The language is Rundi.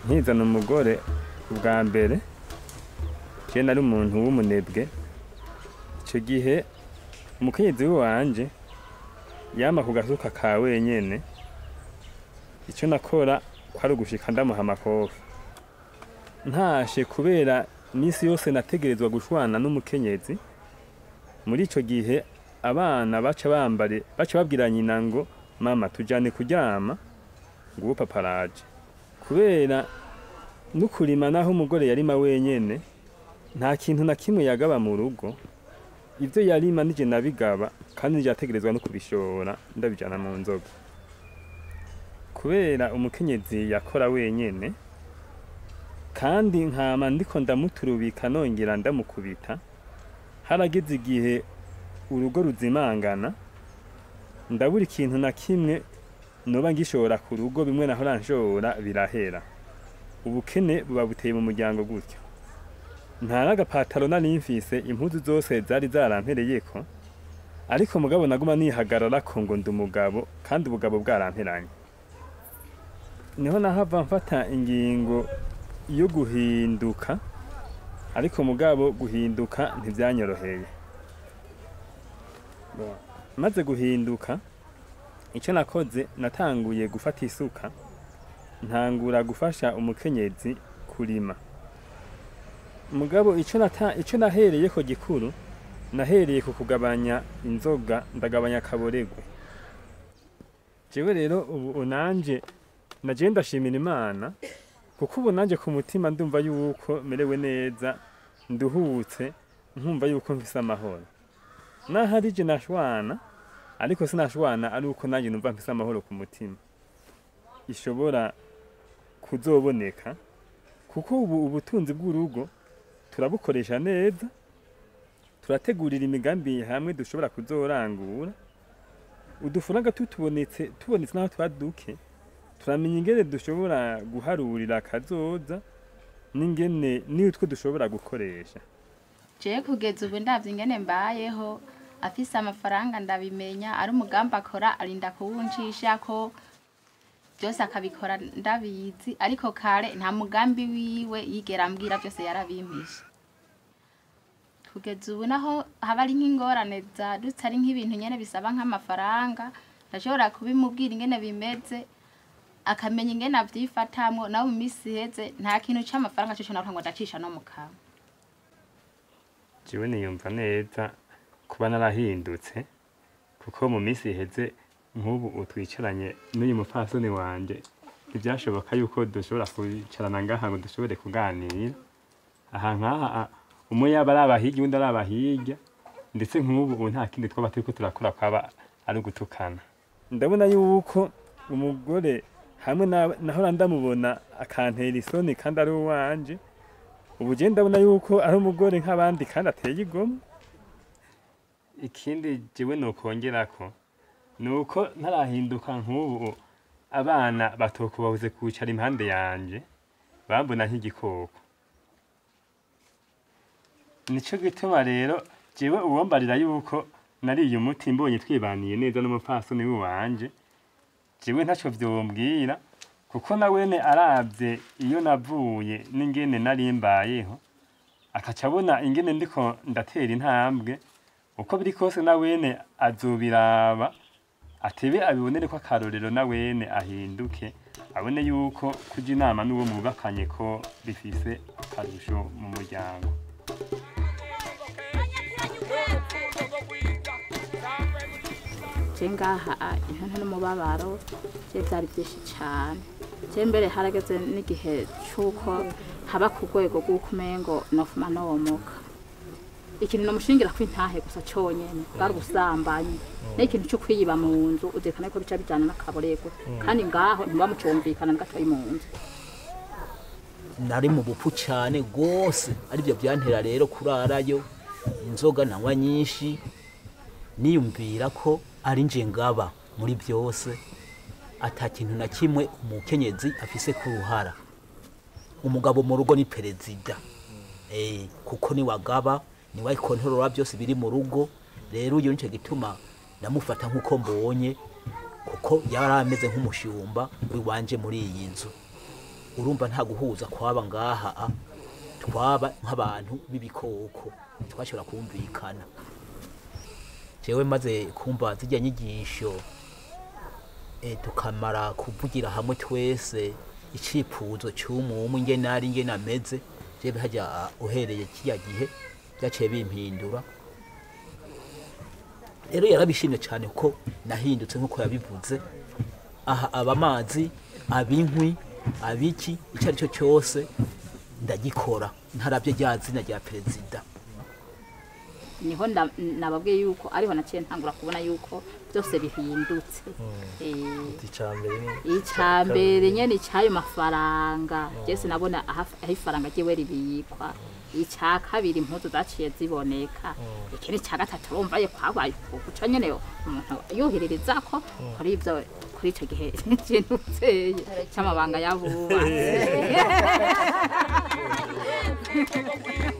nkizana umugore ubwa mbere je nari umuntu w'umunebwe ico gihe umukenyezi wanje yama ku gasuka ka wenyene ico nakora kwari ugushika ndamuha amakofi ntashe kubera misi yose nategerezwa gushwana n'umukenyezi muri ico gihe abana baca bambare baca babwira nyina ngo mama tujane kuryama nguwo papa araje kubera n'ukurima naho umugore yarima wenyene nta kintu na kimwe yagaba mu rugo ivyo yarima nije nabigaba kandi nije ategerezwa no kubishora ndabijana mu nzoga kubera umukenyezi yakora wenyene kandi nkama ndiko ndamuturubika nongera ndamukubita harageze igihe urugo ruzimangana ndabura ikintu na kimwe noba ngishora ku rugo bimwe nahora nshora birahera ubukene buba buteye mu muryango gutyo nta n'agapataro nari mfise impuzu zose zari zarampereyeko ariko mugabo naguma nihagararako ngo ndi umugabo kandi ubugabo bwaramperanye niho nahava mfata ingingo yo guhinduka ariko mugabo guhinduka ntivyanyoroheye Bon, maze guhinduka icyo nakoze natanguye gufata isuka ntangura gufasha umukenyezi kurima mugabo icyo nata icyo nahereye ko gikuru nahereye ku kugabanya inzoga ndagabanya akaboregwe jewe rero ubu nanje naje ndashimira imana kuko ubu nanje ku mutima ndumva yuko merewe neza nduhutse nkumva yuko mfise amahoro nahari je nashwana ariko sinashwana ari uko nanjye numva mfise amahoro ku mutima ishobora kuzoboneka kuko ubu ubutunzi bw'urugo turabukoresha neza turategurira imigambi hamwe dushobora kuzorangura udufaranga tutubonetse tubonetse naho tuba duke turamenya ingene dushobora guharurira akazoza n'ingene n'utwo dushobora gukoresha jewe kugeza ubu ndavye ingene mbayeho afise amafaranga ndabimenya ari umugambi akora arinda kuwuncisha ko byose akabikora ndabizi ariko kare nta mugambi wiwe yigera ambwira byose yarabimpishe kugeza ubu naho haba ari nk'ingorane zadutse ari nk'ibintu nyene bisaba nk'amafaranga ndashobora kubimubwira ingene bimeze akamenya ingene avyifatamwo nawe mu misi iheze nta kintu c'amafaranga coco navuga ngo ndacisha no mu kanwa jewe niyumva neza kuba narahindutse kuko mu minsi iheze nk'ubu utwicaranye n'uyu mupfasoni wanje ntibyashoboka yuko dushobora kwicarana ngaha ngo dushobore kuganira aha nk'aha a- umwe yaba ari abahirya undi ari abahirya ndetse nk'ubu ubu nta kindi twaba turiko turakora kwaba ari ugutukana ndabona yuko umugore hamwe na- nahora ndamubona akantera isoni kandi ari uwanje ubu je ndabona yuko ari umugore nk'abandi kandi ateye igomwe ikindi jewe nokongerako ni uko ntarahinduka nk'ubu abana batokubabuze kwicara impande yanje bambona nk'igikoko nico gituma rero jewe uwombarira yuko nariye umuti mbonye twibaniye neza n'umupfasoni wanje jewe ntaco vyombwira kuko nawene aravye iyo navuye n'ingene nari mbayeho akaca abona ingene ndiko ndatera intambwe uko biri kose nawene azobiraba atebe abibonere ko akarorero nawene ahinduke abone yuko kuja inama n'uwo mubakanye ko bifise akarusho mu muryango je ngaha ah, intonto n'umubabaro je vyari vyinshi cane je mbere harageze n'igihe c'uko haba ku rwego rw'uko umengo nofuma nomoka ikintu nomushingira kw'intahe gusa conyene bwari ubusambanyi n'ikintu co kwiyiba mu nzu uzirikana ko bica bijana n'akaborego kandi ngaho ntibamucumvikana na gatoyi mu nzu nari mu bupfu cyane rwose aribyo byantera rero kurarayo inzoga nanywa nyinshi niyumvira ko ari nje ngaba muri byose ata kintu na kimwe umukenyezi afise ku ruhara umugabo mu rugo ni perezida eh kuko ni wagaba ni wayikontorora byose biri mu rugo rero uyu nico gituma ndamufata nk'uko mbonye kuko yari ameze nk'umushumba w'iwanje muri iyi nzu urumva nta guhuza kwaba ngaha a, twaba nk'abantu b'ibikoko twashobora kumvikana jewe maze kumva zijya nyigisho e, tukamara kuvugira hamwe twese icifuzo cy'umumwe ingene ari ingene ameze jewe hajya a, uhereye kiya gihe byaciye bimpindura rero yarabishimye cyane ko nahindutse nk'uko yabivuze aha aba amazi abinkwi abiki icyo ari cyo cyose ndagikora ntarabye rya zina rya perezida niho nda- nababwiye yuko ariho naciye ntangura kubona yuko byose bihindutse Eh, icambere icya mbere nyene icyayo mafaranga jese nabona aho aho ifaranga ryiwe ribikwa icya kabiri impuzu zaciye ziboneka ikindi cya gatatu urumva ye kwabaye guca nyene umuntu yuhiririza ko kuri ibyo kuri icyo gihe ikintu uteye cy'amabanga y'abubatsi